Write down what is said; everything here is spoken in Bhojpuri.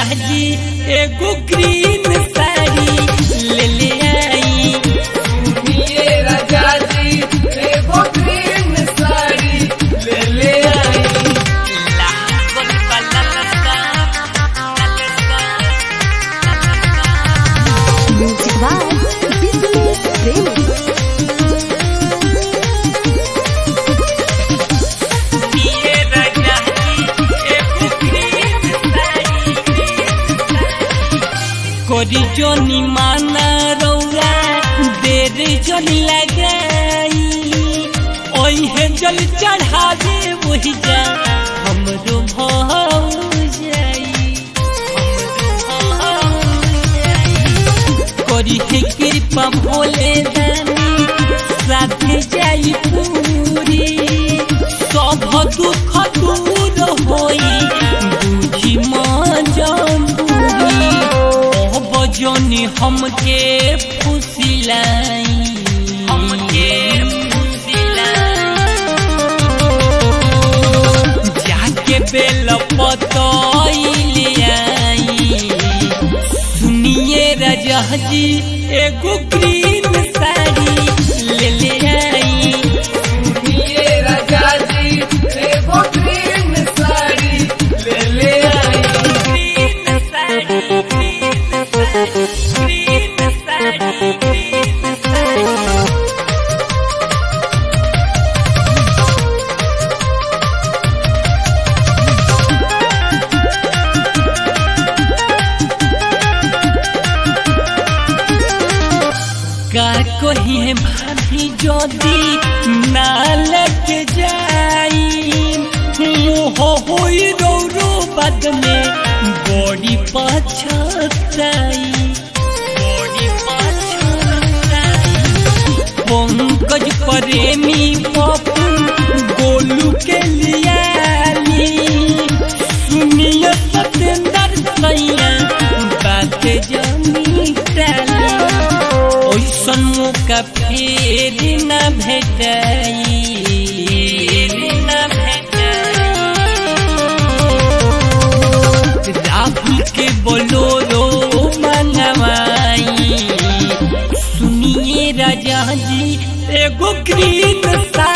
जी एगो ग्रीन साड़ी ले ले आई सुनिए राजा जी एगो ग्रीन साड़ी ले ले आई लागल बा ललका, ललका, Music by Business Premi. सुनिए राजा जी एगो ग्रीन साड़ी कोरी जोनी माना रौरा देर जोनी लगाई ओहे जल चढ़ावे वही जा हमरो भाव जाई हमरो भाव जाई करी है कृपा भोले दानी साथे जाई पूरी सब दुख दूर होई बुझी मजबूरी ओ बजनी हमके फुसिलाई हमके फुसिलाई जाके बेल पतइले आई सुनिए राजा जी एगो ग्रीन साड़ी ले ले आई सुनिए राजा जी एगो ग्रीन साड़ी ले ले आई green sari green sari green sari green sari का कही है भाभी जोदी नाल के जाई मुँह होई रो रो बद में बॉडी पछताई बॉडी पछताई पंकज प्रेमी पपुन गोलू के लियाली सुनिए सतेंद्र सैया बात जमी टाली ओइसन मौका फेर न भेटाई न भेटाई राहुल के बोलोरो मंगवाई सुनिए राजा जी एगो ग्रीन सा